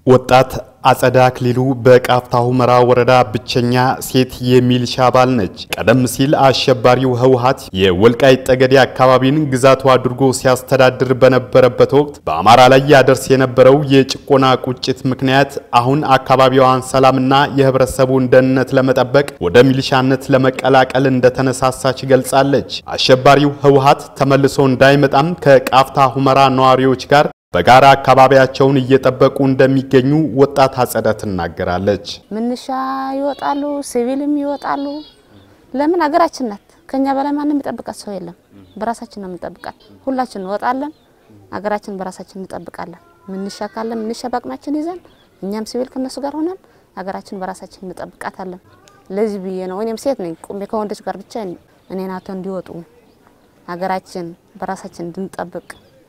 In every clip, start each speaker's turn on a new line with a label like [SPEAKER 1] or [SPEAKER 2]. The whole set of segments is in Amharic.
[SPEAKER 1] ወጣት አጸዳ አክሊሉ በቃፍታ ሁመራ ወረዳ ብቸኛ ሴት የሚሊሻ አባል ነች። ቀደም ሲል አሸባሪው ህወሓት የወልቃይት ጠገዴ አካባቢን ግዛቱ አድርጎ ሲያስተዳድር በነበረበት ወቅት በአማራ ላይ ያደርስ የነበረው የጭቆና ቁጭት ምክንያት አሁን አካባቢዋን ሰላምና የህብረተሰቡን ደህንነት ለመጠበቅ ወደ ሚሊሻነት ለመቀላቀል እንደተነሳሳች ገልጻለች። አሸባሪው ህወሓት ተመልሶ እንዳይመጣም ከቃፍታ ሁመራ ነዋሪዎች ጋር በጋራ አካባቢያቸውን እየጠበቁ እንደሚገኙ ወጣት አጸዳ ትናገራለች።
[SPEAKER 2] ምንሻ ይወጣሉ፣ ሲቪልም ይወጣሉ። ለምን ሀገራችን ናት። ከኛ በላይ ማንም የሚጠብቃት ሰው የለም። በራሳችን ነው የምንጠብቃት። ሁላችን እንወጣለን፣ ሀገራችን በራሳችን እንጠብቃለን። ምንሻ ካለ ምንሻ በአቅማችን ይዘን እኛም ሲቪል ከነሱ ጋር ሆነን ሀገራችን በራሳችን እንጠብቃታለን። ለዚህ ብዬ ነው እኔም ሴት ነኝ ቁሜ ከወንዶች ጋር ብቻ እኔን አቶ እንዲወጡ ሀገራችን በራሳችን እንድንጠብቅ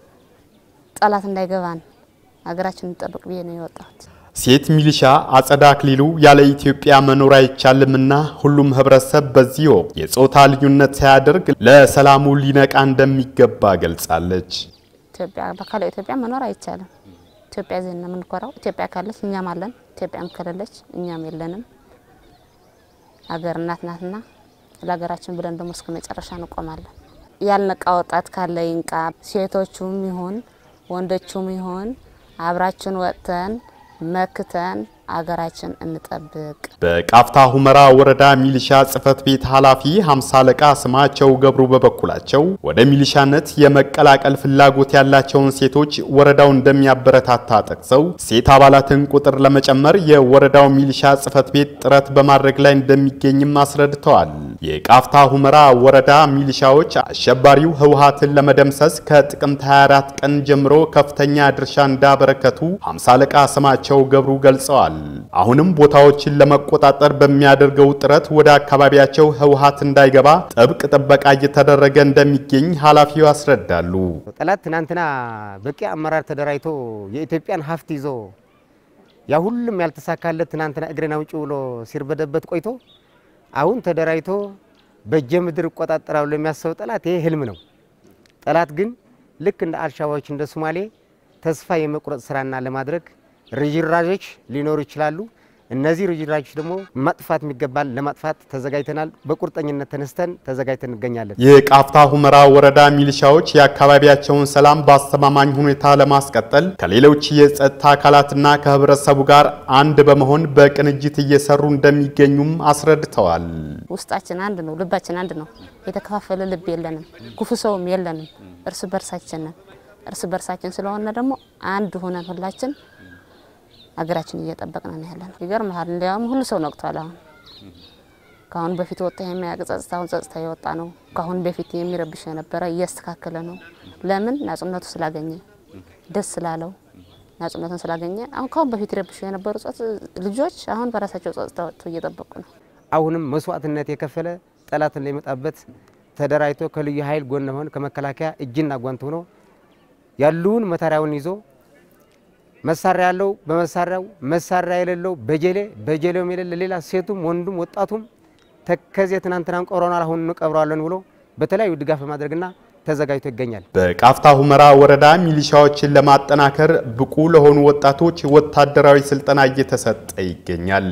[SPEAKER 2] ጠላት እንዳይገባን ሀገራችን እንጠብቅ ብዬ ነው የወጣሁት።
[SPEAKER 1] ሴት ሚሊሻ አጸዳ አክሊሉ ያለ ኢትዮጵያ መኖር አይቻልምና ሁሉም ህብረተሰብ በዚህ ወቅት የጾታ ልዩነት ሳያደርግ ለሰላሙ ሊነቃ እንደሚገባ ገልጻለች።
[SPEAKER 2] ኢትዮጵያ በካለ ኢትዮጵያ መኖር አይቻልም። ኢትዮጵያ ዜና ነው የምንኮራው። ኢትዮጵያ ካለች እኛም አለን፣ ኢትዮጵያም ከሌለች እኛም የለንም። ሀገር እናት ናትና ለሀገራችን ብለን ደግሞ እስከ መጨረሻ እንቆማለን። ያልነቃ ወጣት ካለ ይንቃ። ሴቶቹም ይሁን ወንዶቹም ይሁን አብራችን ወጥተን መክተን አገራችን እንጠብቅ።
[SPEAKER 1] በቃፍታ ሁመራ ወረዳ ሚሊሻ ጽሕፈት ቤት ኃላፊ ሀምሳ አለቃ ስማቸው ገብሩ በበኩላቸው ወደ ሚሊሻነት የመቀላቀል ፍላጎት ያላቸውን ሴቶች ወረዳው እንደሚያበረታታ ጠቅሰው ሴት አባላትን ቁጥር ለመጨመር የወረዳው ሚሊሻ ጽሕፈት ቤት ጥረት በማድረግ ላይ እንደሚገኝም አስረድተዋል። የቃፍታ ሁመራ ወረዳ ሚሊሻዎች አሸባሪው ህወሓትን ለመደምሰስ ከጥቅምት 24 ቀን ጀምሮ ከፍተኛ ድርሻ እንዳበረከቱ ሀምሳ አለቃ ስማቸው ገብሩ ገልጸዋል። አሁንም ቦታዎችን ለመቆጣጠር በሚያደርገው ጥረት ወደ አካባቢያቸው ህወሓት እንዳይገባ ጥብቅ ጥበቃ እየተደረገ እንደሚገኝ ኃላፊው ያስረዳሉ።
[SPEAKER 3] ጠላት ትናንትና በቂ አመራር ተደራጅቶ የኢትዮጵያን ሀብት ይዞ ያ ሁሉም ያልተሳካለት ትናንትና እግሬን አውጪ ብሎ ሲርበደበት ቆይቶ አሁን ተደራጅቶ በእጀ ምድር እቆጣጠራለሁ የሚያስበው ጠላት ይሄ ህልም ነው። ጠላት ግን ልክ እንደ አልሻባዎች እንደ ሶማሌ ተስፋ የመቁረጥ ስራና ለማድረግ ርጅራዦች ሊኖሩ ይችላሉ። እነዚህ ርጅራዦች ደግሞ ማጥፋት የሚገባል ለማጥፋት ተዘጋጅተናል። በቁርጠኝነት ተነስተን ተዘጋጅተን እንገኛለን።
[SPEAKER 1] የቃፍታ ሁመራ ወረዳ ሚሊሻዎች የአካባቢያቸውን ሰላም በአስተማማኝ ሁኔታ ለማስቀጠል ከሌሎች የጸጥታ አካላትና ከህብረተሰቡ ጋር አንድ በመሆን በቅንጅት እየሰሩ እንደሚገኙም አስረድተዋል።
[SPEAKER 2] ውስጣችን አንድ ነው፣ ልባችን አንድ ነው። የተከፋፈለ ልብ የለንም፣ ክፉ ሰውም የለንም። እርስ በርሳችን ነን። እርስ በርሳችን ስለሆነ ደግሞ አንድ ሆነን ሁላችን ሀገራችን እየጠበቅን ነው ያለን። ይገርምሃል፣ እንዲያውም ሁሉ ሰው ነቅቷል። አሁን ከአሁን በፊት ወጣ የሚያውቅ ጸጥታ አሁን ጸጥታ የወጣ ነው። ከአሁን በፊት የሚረብሽ የነበረ እያስተካከለ ነው። ለምን ናጽነቱ ስላገኘ ደስ ስላለው ናጽነቱን ስላገኘ አሁን ከአሁን በፊት ይረብሹ የነበሩ ልጆች አሁን በራሳቸው ጸጥታ ወጥቶ እየጠበቁ ነው።
[SPEAKER 3] አሁንም መስዋዕትነት የከፈለ ጠላትን ላይመጣበት ተደራጅቶ ከልዩ ኃይል ጎን መሆን ከመከላከያ እጅና ጓንት ሆኖ ያሉውን መሳሪያውን ይዞ መሳሪያ ያለው በመሳሪያው መሳሪያ የሌለው በጀሌ በጀሌውም የሌለ ሌላ ሴቱም ወንዱም ወጣቱም ተከዜ ትናንትናን ቀብረናል አሁን እንቀብረዋለን ብሎ በተለያዩ ድጋፍ በማድረግና ተዘጋጅቶ ይገኛል።
[SPEAKER 1] በቃፍታ ሁመራ ወረዳ ሚሊሻዎችን ለማጠናከር ብቁ ለሆኑ ወጣቶች ወታደራዊ ስልጠና እየተሰጠ ይገኛል።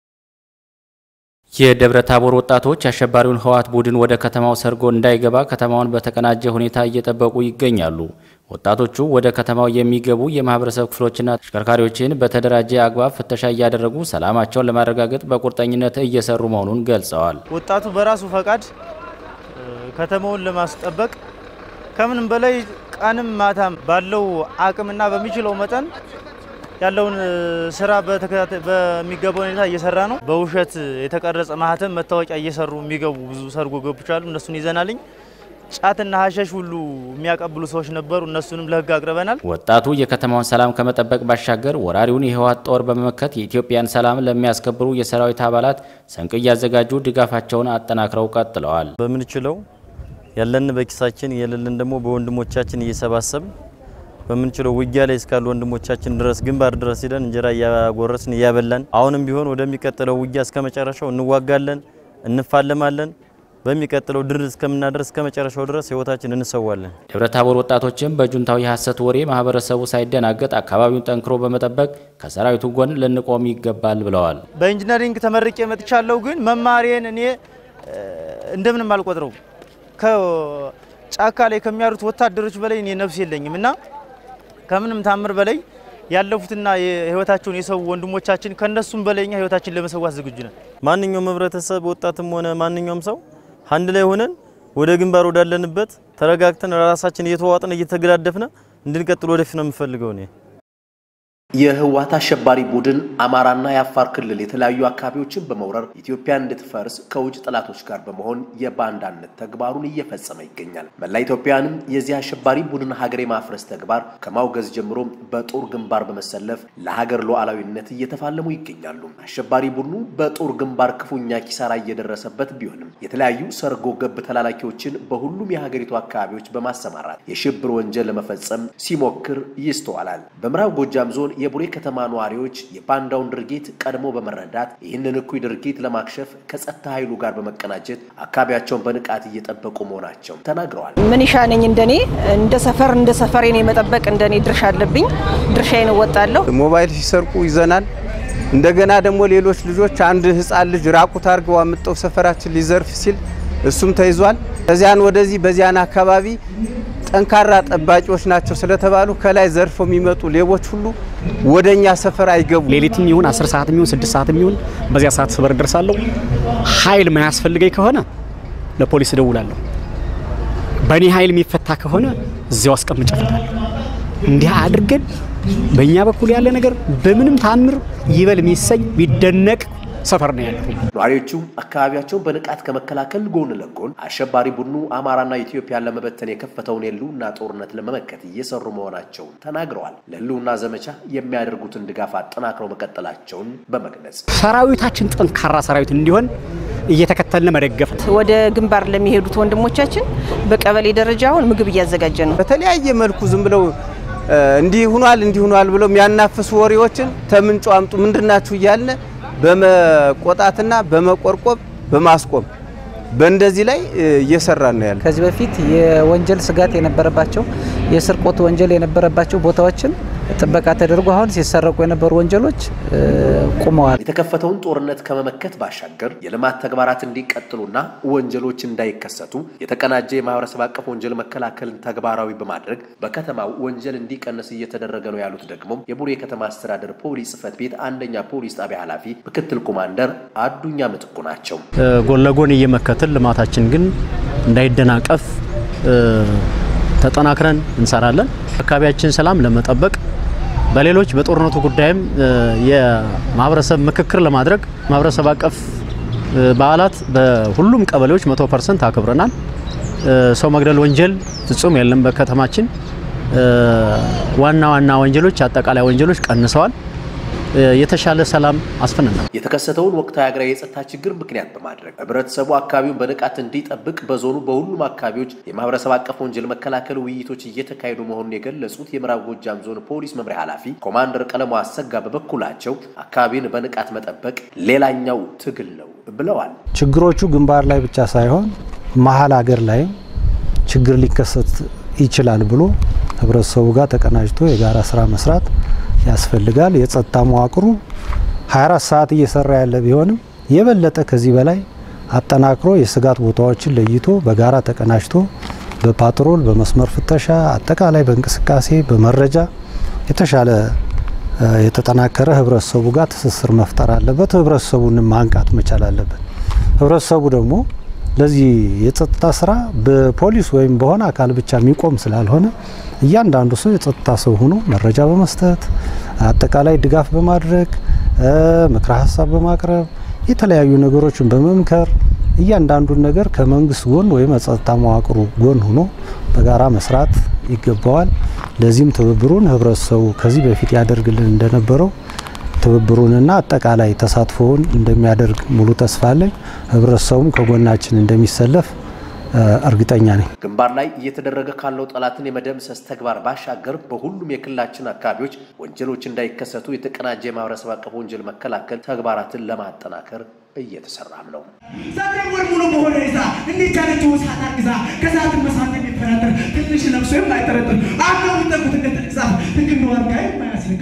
[SPEAKER 4] የደብረ ታቦር ወጣቶች አሸባሪውን ህወሓት ቡድን ወደ ከተማው ሰርጎ እንዳይገባ ከተማውን በተቀናጀ ሁኔታ እየጠበቁ ይገኛሉ። ወጣቶቹ ወደ ከተማው የሚገቡ የማህበረሰብ ክፍሎችና ተሽከርካሪዎችን በተደራጀ አግባብ ፍተሻ እያደረጉ ሰላማቸውን ለማረጋገጥ በቁርጠኝነት እየሰሩ መሆኑን ገልጸዋል።
[SPEAKER 5] ወጣቱ በራሱ ፈቃድ ከተማውን ለማስጠበቅ ከምንም በላይ ቀንም ማታም ባለው አቅምና በሚችለው መጠን ያለውን ስራ በሚገባ ሁኔታ እየሰራ ነው። በውሸት የተቀረጸ ማህተም መታወቂያ እየሰሩ የሚገቡ ብዙ ሰርጎ ገቦች አሉ። እነሱን ይዘናልኝ። ጫትና ሀሸሽ ሁሉ የሚያቀብሉ ሰዎች ነበሩ። እነሱንም ለህግ አቅርበናል።
[SPEAKER 4] ወጣቱ የከተማውን ሰላም ከመጠበቅ ባሻገር ወራሪውን የህወሓት ጦር በመመከት የኢትዮጵያን ሰላም ለሚያስከብሩ የሰራዊት አባላት ስንቅ እያዘጋጁ ድጋፋቸውን አጠናክረው ቀጥለዋል።
[SPEAKER 5] በምንችለው ያለን በኪሳችን የሌለን ደግሞ በወንድሞቻችን እየሰባሰብ በምንችለው ውጊያ ላይ እስካሉ ወንድሞቻችን ድረስ ግንባር ድረስ ሂደን እንጀራ እያጎረስን እያበላን አሁንም ቢሆን ወደሚቀጥለው ውጊያ እስከ መጨረሻው እንዋጋለን፣ እንፋለማለን። በሚቀጥለው ድል እስከምናደርስ እስከ መጨረሻው ድረስ ህይወታችን እንሰዋለን።
[SPEAKER 4] ደብረ ታቦር ወጣቶችም በጁንታው የሐሰት ወሬ ማህበረሰቡ ሳይደናገጥ አካባቢውን ጠንክሮ በመጠበቅ ከሰራዊቱ ጎን ልንቆም ይገባል ብለዋል።
[SPEAKER 5] በኢንጂነሪንግ ተመርቄ መጥቻለሁ። ግን መማሪያን እኔ እንደምንም አልቆጥረው ከጫካ ላይ ከሚያሩት ወታደሮች በላይ እኔ ነፍስ የለኝም እና ከምንም ታምር በላይ ያለፉትና የህይወታቸውን የሰው ወንድሞቻችን ከነሱም በላይ እኛ ህይወታችን ለመሰዋት ዝግጁ ነን። ማንኛውም ህብረተሰብ ወጣትም ሆነ ማንኛውም ሰው አንድ ላይ ሆነን ወደ ግንባር ወዳለንበት ተረጋግተን ራሳችን እየተዋጥን እየተገዳደፍን እንድንቀጥል ወደፊት ነው የምፈልገው እኔ።
[SPEAKER 6] የህወሓት አሸባሪ ቡድን አማራና የአፋር ክልል የተለያዩ አካባቢዎችን በመውረር ኢትዮጵያ እንድትፈርስ ከውጭ ጠላቶች ጋር በመሆን የባንዳነት ተግባሩን እየፈጸመ ይገኛል። መላ ኢትዮጵያንም የዚህ አሸባሪ ቡድን ሀገር የማፍረስ ተግባር ከማውገዝ ጀምሮ በጦር ግንባር በመሰለፍ ለሀገር ሉዓላዊነት እየተፋለሙ ይገኛሉ። አሸባሪ ቡድኑ በጦር ግንባር ክፉኛ ኪሳራ እየደረሰበት ቢሆንም የተለያዩ ሰርጎ ገብ ተላላኪዎችን በሁሉም የሀገሪቱ አካባቢዎች በማሰማራት የሽብር ወንጀል ለመፈጸም ሲሞክር ይስተዋላል። በምዕራብ ጎጃም ዞን የቡሬ ከተማ ነዋሪዎች የባንዳውን ድርጊት ቀድሞ በመረዳት ይህንን እኩይ ድርጊት ለማክሸፍ ከጸጥታ ኃይሉ ጋር በመቀናጀት አካባቢያቸውን በንቃት እየጠበቁ መሆናቸው ተናግረዋል።
[SPEAKER 7] ምን ይሻነኝ እንደኔ እንደ ሰፈር እንደ ሰፈሬን የመጠበቅ እንደኔ ድርሻ አለብኝ። ድርሻዬን እወጣለሁ።
[SPEAKER 8] ሞባይል ሲሰርቁ ይዘናል። እንደገና ደግሞ ሌሎች ልጆች አንድ ህፃን ልጅ ራቁት አድርገው አምጠው ሰፈራችን ሊዘርፍ ሲል እሱም ተይዟል። ከዚያን ወደዚህ በዚያን አካባቢ ጠንካራ ጠባቂዎች ናቸው ስለተባሉ ከላይ ዘርፈው የሚመጡ ሌቦች ሁሉ ወደኛ ሰፈር አይገቡ።
[SPEAKER 9] ሌሊትም ይሁን 10 ሰዓትም ይሁን 6 ሰዓትም ይሁን በዚያ ሰዓት ሰበር ደርሳለሁ። ኃይል ማያስፈልገኝ ከሆነ ለፖሊስ እደውላለሁ። በእኔ ኃይል የሚፈታ ከሆነ እዚያው አስቀምጬ እፈታለሁ። እንዲህ አድርገን በእኛ በኩል ያለ ነገር በምንም ታምር ይበል የሚሰኝ ቢደነቅ ሰፈር ነው ያለው።
[SPEAKER 6] ነዋሪዎቹ አካባቢያቸውን በንቃት ከመከላከል ጎን ለጎን አሸባሪ ቡድኑ አማራና ኢትዮጵያን ለመበተን የከፈተውን የህልውና ጦርነት ለመመከት እየሰሩ መሆናቸውን ተናግረዋል። ለህልውና ዘመቻ የሚያደርጉትን ድጋፍ አጠናክረው መቀጠላቸውን በመግለጽ
[SPEAKER 9] ሰራዊታችን ጠንካራ ሰራዊት እንዲሆን እየተከተልን መደገፍ ነው።
[SPEAKER 7] ወደ ግንባር ለሚሄዱት ወንድሞቻችን በቀበሌ ደረጃ አሁን ምግብ እያዘጋጀ ነው።
[SPEAKER 8] በተለያየ መልኩ ዝም ብለው እንዲህ ሁኗል እንዲህ ሁኗል ብለው የሚያናፍሱ ወሬዎችን ተምንጩ አምጡ ምንድናችሁ እያልን በመቆጣትና በመቆርቆብ በማስቆም በእንደዚህ ላይ እየሰራን ነው ያለ።
[SPEAKER 10] ከዚህ በፊት የወንጀል ስጋት የነበረባቸው የስርቆት ወንጀል የነበረባቸው ቦታዎችን ጥበቃ ተደርጎ አሁን ሲሰረቁ የነበሩ ወንጀሎች ቁመዋል።
[SPEAKER 6] የተከፈተውን ጦርነት ከመመከት ባሻገር የልማት ተግባራት እንዲቀጥሉና ወንጀሎች እንዳይከሰቱ የተቀናጀ የማህበረሰብ አቀፍ ወንጀል መከላከልን ተግባራዊ በማድረግ በከተማው ወንጀል እንዲቀንስ እየተደረገ ነው ያሉት ደግሞ የቡሬ ከተማ አስተዳደር ፖሊስ ጽሕፈት ቤት አንደኛ ፖሊስ ጣቢያ ኃላፊ ምክትል ኮማንደር አዱኛ ምትኩ ናቸው።
[SPEAKER 11] ጎን ለጎን እየመከትን ልማታችን ግን እንዳይደናቀፍ ተጠናክረን እንሰራለን። አካባቢያችን ሰላም ለመጠበቅ በሌሎች በጦርነቱ ጉዳይም የማህበረሰብ ምክክር ለማድረግ ማህበረሰብ አቀፍ በዓላት በሁሉም ቀበሌዎች መቶ ፐርሰንት አክብረናል። ሰው መግደል ወንጀል ፍጹም የለም በከተማችን። ዋና ዋና ወንጀሎች፣ አጠቃላይ ወንጀሎች ቀንሰዋል። የተሻለ ሰላም አስፍነናል።
[SPEAKER 6] የተከሰተውን ወቅታዊ ሀገራዊ የጸጥታ ችግር ምክንያት በማድረግ ህብረተሰቡ አካባቢውን በንቃት እንዲጠብቅ በዞኑ በሁሉም አካባቢዎች የማህበረሰብ አቀፍ ወንጀል መከላከል ውይይቶች እየተካሄዱ መሆኑን የገለጹት የምዕራብ ጎጃም ዞን ፖሊስ መምሪያ ኃላፊ ኮማንደር ቀለሙ አሰጋ በበኩላቸው አካባቢን በንቃት መጠበቅ ሌላኛው ትግል ነው ብለዋል።
[SPEAKER 12] ችግሮቹ ግንባር ላይ ብቻ ሳይሆን መሀል ሀገር ላይም ችግር ሊከሰት ይችላል ብሎ ህብረተሰቡ ጋር ተቀናጅቶ የጋራ ስራ መስራት ያስፈልጋል። የጸጥታ መዋቅሩ 24 ሰዓት እየሰራ ያለ ቢሆንም የበለጠ ከዚህ በላይ አጠናክሮ የስጋት ቦታዎችን ለይቶ በጋራ ተቀናጅቶ በፓትሮል፣ በመስመር ፍተሻ፣ አጠቃላይ በእንቅስቃሴ በመረጃ የተሻለ የተጠናከረ ህብረተሰቡ ጋር ትስስር መፍጠር አለበት። ህብረተሰቡንም ማንቃት መቻል አለበት። ህብረተሰቡ ደግሞ ለዚህ የጸጥታ ስራ በፖሊስ ወይም በሆነ አካል ብቻ የሚቆም ስላልሆነ እያንዳንዱ ሰው የጸጥታ ሰው ሆኖ መረጃ በመስጠት አጠቃላይ ድጋፍ በማድረግ ምክረ ሀሳብ በማቅረብ የተለያዩ ነገሮችን በመምከር እያንዳንዱን ነገር ከመንግስት ጎን ወይም የጸጥታ መዋቅሩ ጎን ሆኖ በጋራ መስራት ይገባዋል። ለዚህም ትብብሩን ህብረተሰቡ ከዚህ በፊት ያደርግልን እንደነበረው ትብብሩንና አጠቃላይ ተሳትፎውን እንደሚያደርግ ሙሉ ተስፋ አለኝ። ህብረተሰቡም ከጎናችን እንደሚሰለፍ እርግጠኛ ነኝ።
[SPEAKER 6] ግንባር ላይ እየተደረገ ካለው ጠላትን የመደምሰስ ተግባር ባሻገር በሁሉም የክልላችን አካባቢዎች ወንጀሎች እንዳይከሰቱ የተቀናጀ የማህበረሰብ አቀፍ ወንጀል መከላከል ተግባራትን ለማጠናከር እየተሰራም ነው።
[SPEAKER 13] ዛሬ ወር ሙሉ በሆነ ይዛ እንዴት ያለችው እሳት አግዛ ከሰዓት መሳት የሚፈራጠር ትንሽ ለብሶ የማይጠረጥር አብረው የሚጠቁት እንደ ትልቅ ዛፍ ህግና ዋርጋ የማያስነካ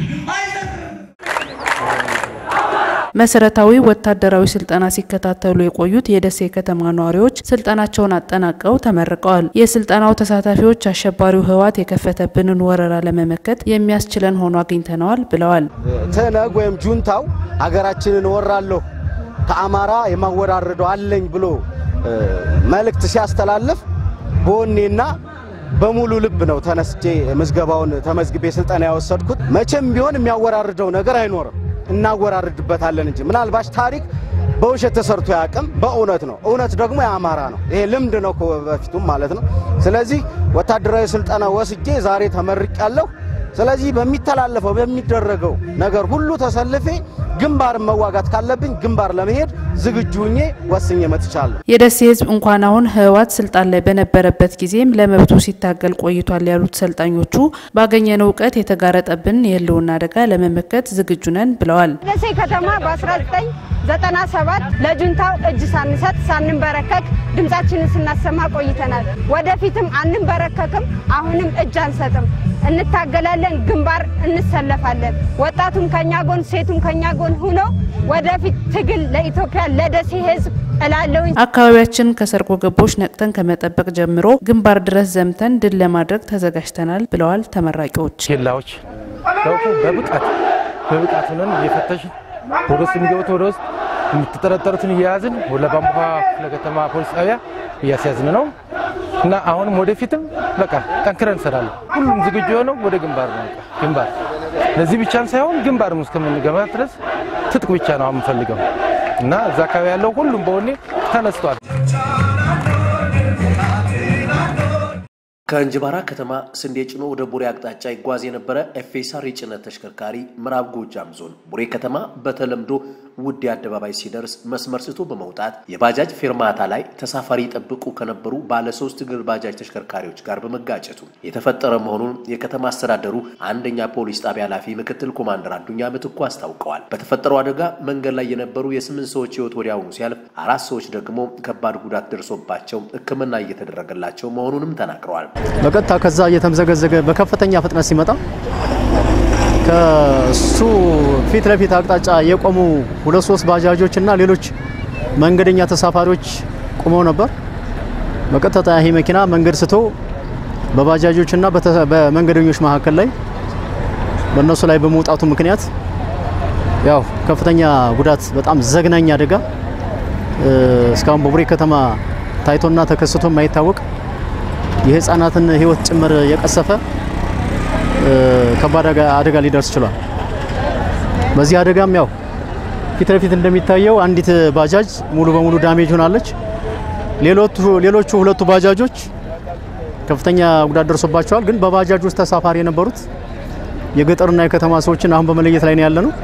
[SPEAKER 14] መሰረታዊ ወታደራዊ ስልጠና ሲከታተሉ የቆዩት የደሴ ከተማ ነዋሪዎች ስልጠናቸውን አጠናቀው ተመርቀዋል። የስልጠናው ተሳታፊዎች አሸባሪው ህወሓት የከፈተብንን ወረራ ለመመከት የሚያስችለን ሆኖ አግኝተነዋል ብለዋል።
[SPEAKER 15] ትነግ ወይም ጁንታው ሀገራችንን ወራለሁ ከአማራ የማወራረደው አለኝ ብሎ መልእክት ሲያስተላልፍ በወኔና በሙሉ ልብ ነው ተነስቼ ምዝገባውን ተመዝግቤ ስልጠና ያወሰድኩት። መቼም ቢሆን የሚያወራርደው ነገር አይኖርም እናወራርድበታለን እንጂ ምናልባሽ ታሪክ በውሸት ተሰርቶ ያቅም በእውነት ነው። እውነት ደግሞ የአማራ ነው። ይሄ ልምድ ነው በፊቱም ማለት ነው። ስለዚህ ወታደራዊ ስልጠና ወስጄ ዛሬ ተመርቅ ያለሁ። ስለዚህ በሚተላለፈው በሚደረገው ነገር ሁሉ ተሰልፌ ግንባር መዋጋት ካለብኝ ግንባር ለመሄድ ዝግጁ ሁኜ ወስኜ መጥቻለሁ።
[SPEAKER 14] የደሴ ህዝብ እንኳን አሁን ህወሓት ስልጣን ላይ በነበረበት ጊዜም ለመብቱ ሲታገል ቆይቷል ያሉት ሰልጣኞቹ ባገኘነው እውቀት የተጋረጠብን የህልውና አደጋ ለመመከት ዝግጁ ነን ብለዋል።
[SPEAKER 16] ደሴ ከተማ በ1997 ለጁንታው እጅ ሳንሰጥ ሳንንበረከክ ድምጻችንን ስናሰማ ቆይተናል። ወደፊትም አንንበረከክም። አሁንም እጅ አንሰጥም። እንታገላለን፣ ግንባር እንሰለፋለን። ወጣቱም ከኛ ጎን፣ ሴቱም ከኛ ጎን ሁኖ ወደፊት ትግል ለኢትዮጵያ ለደሴ ህዝብ እላለሁኝ።
[SPEAKER 14] አካባቢያችን ከሰርጎ ገቦች ነቅተን ከመጠበቅ ጀምሮ ግንባር ድረስ ዘምተን ድል ለማድረግ ተዘጋጅተናል ብለዋል ተመራቂዎች።
[SPEAKER 17] ኬላዎች ለውቁ በብቃት በብቃት ሆነን እየፈተሽን ወደ ውስጥ የሚገቡት ወደ ውስጥ የምትጠረጠሩትን እየያዝን ወደ ባንቧ ክፍለ ከተማ ፖሊስ ጣቢያ እያስያዝን ነው እና አሁንም ወደፊትም በቃ ጠንክረን እንሰራለን። ሁሉም ዝግጁ የሆነው ወደ ግንባር ነው። በቃ ግንባር ለዚህ ብቻም ሳይሆን ግንባርም እስከምንገባ ድረስ ትጥቅ ብቻ ነው የምንፈልገው እና እዛ አካባቢ ያለው ሁሉም በወኔ ተነስቷል።
[SPEAKER 6] ከእንጅባራ ከተማ ስንዴ ጭኖ ወደ ቡሬ አቅጣጫ ይጓዝ የነበረ ኤፌሳር የጭነት ተሽከርካሪ ምዕራብ ጎጃም ዞን ቡሬ ከተማ በተለምዶ ውዴ አደባባይ ሲደርስ መስመር ስቶ በመውጣት የባጃጅ ፌርማታ ላይ ተሳፋሪ ይጠብቁ ከነበሩ ባለ ሶስት እግር ባጃጅ ተሽከርካሪዎች ጋር በመጋጨቱ የተፈጠረ መሆኑን የከተማ አስተዳደሩ አንደኛ ፖሊስ ጣቢያ ኃላፊ ምክትል ኮማንደር አዱኛ ምትኩ አስታውቀዋል። በተፈጠረው አደጋ መንገድ ላይ የነበሩ የስምንት ሰዎች ሕይወት ወዲያውኑ ሲያልፍ አራት ሰዎች ደግሞ ከባድ ጉዳት ደርሶባቸው ሕክምና እየተደረገላቸው መሆኑንም ተናግረዋል።
[SPEAKER 11] በቀጥታ ከዛ እየተምዘገዘገ በከፍተኛ ፍጥነት ሲመጣ ከሱ ፊት ለፊት አቅጣጫ የቆሙ ሁለት ሶስት ባጃጆች እና ሌሎች መንገደኛ ተሳፋሪዎች ቆመው ነበር። በቀጥታ ይሄ መኪና መንገድ ስቶ በባጃጆች እና በመንገደኞች መካከል ላይ በእነሱ ላይ በመውጣቱ ምክንያት ያው ከፍተኛ ጉዳት፣ በጣም ዘግናኝ አደጋ እስካሁን በቡሬ ከተማ ታይቶና ተከስቶ የማይታወቅ የህፃናትን ህይወት ጭምር የቀሰፈ ከባድ አደጋ ሊደርስ ችሏል። በዚህ አደጋም ያው ፊት ለፊት እንደሚታየው አንዲት ባጃጅ ሙሉ በሙሉ ዳሜጅ ሆናለች። ሌሎቹ ሁለቱ ባጃጆች ከፍተኛ ጉዳት ደርሶባቸዋል። ግን በባጃጅ ውስጥ ተሳፋሪ የነበሩት የገጠርና የከተማ ሰዎችን አሁን በመለየት ላይ ነው ያለ ነው።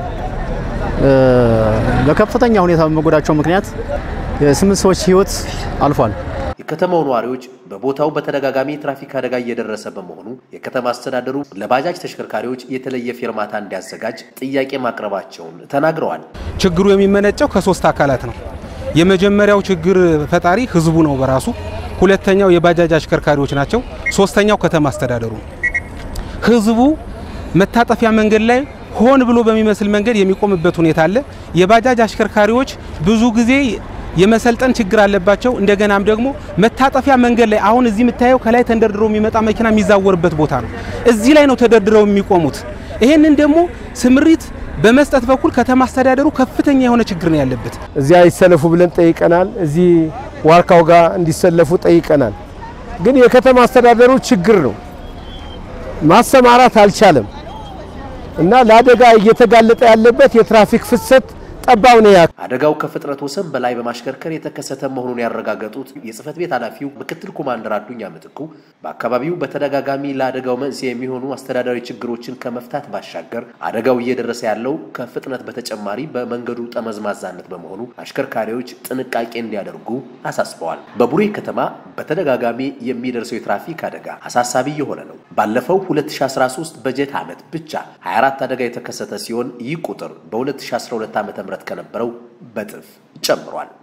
[SPEAKER 11] በከፍተኛ ሁኔታ በመጎዳቸው ምክንያት የስምንት ሰዎች ህይወት አልፏል።
[SPEAKER 6] የከተማው ነዋሪዎች በቦታው በተደጋጋሚ የትራፊክ አደጋ እየደረሰ በመሆኑ የከተማ አስተዳደሩ ለባጃጅ ተሽከርካሪዎች የተለየ ፌርማታ እንዲያዘጋጅ ጥያቄ ማቅረባቸውን ተናግረዋል።
[SPEAKER 18] ችግሩ የሚመነጨው ከሶስት አካላት ነው። የመጀመሪያው ችግር ፈጣሪ ህዝቡ ነው በራሱ። ሁለተኛው የባጃጅ አሽከርካሪዎች ናቸው። ሶስተኛው ከተማ አስተዳደሩ ነው። ህዝቡ መታጠፊያ መንገድ ላይ ሆን ብሎ በሚመስል መንገድ የሚቆምበት ሁኔታ አለ። የባጃጅ አሽከርካሪዎች ብዙ ጊዜ የመሰልጠን ችግር አለባቸው። እንደገናም ደግሞ መታጠፊያ መንገድ ላይ አሁን እዚህ የምታየው ከላይ ተንደርድሮ የሚመጣ መኪና የሚዛወርበት ቦታ ነው። እዚህ ላይ ነው ተደርድረው የሚቆሙት። ይሄንን ደግሞ ስምሪት በመስጠት በኩል ከተማ አስተዳደሩ ከፍተኛ የሆነ ችግር ነው ያለበት።
[SPEAKER 19] እዚያ ይሰለፉ ብለን ጠይቀናል። እዚህ ዋርካው ጋር እንዲሰለፉ ጠይቀናል። ግን የከተማ አስተዳደሩ ችግር ነው ማሰማራት አልቻለም እና ለአደጋ እየተጋለጠ ያለበት የትራፊክ ፍሰት ጠባብ ነው።
[SPEAKER 6] አደጋው ከፍጥነት ወሰን በላይ በማሽከርከር የተከሰተ መሆኑን ያረጋገጡት የጽህፈት ቤት ኃላፊው ምክትል ኮማንደር አዱኛ ምትኩ በአካባቢው በተደጋጋሚ ለአደጋው መንስኤ የሚሆኑ አስተዳዳሪ ችግሮችን ከመፍታት ባሻገር አደጋው እየደረሰ ያለው ከፍጥነት በተጨማሪ በመንገዱ ጠመዝማዛነት በመሆኑ አሽከርካሪዎች ጥንቃቄ እንዲያደርጉ አሳስበዋል። በቡሬ ከተማ በተደጋጋሚ የሚደርሰው የትራፊክ አደጋ አሳሳቢ የሆነ ነው። ባለፈው 2013 በጀት ዓመት ብቻ 24 አደጋ የተከሰተ ሲሆን ይህ ቁጥር በ2012 ዓ ም ከነበረው በጥፍ ጨምሯል።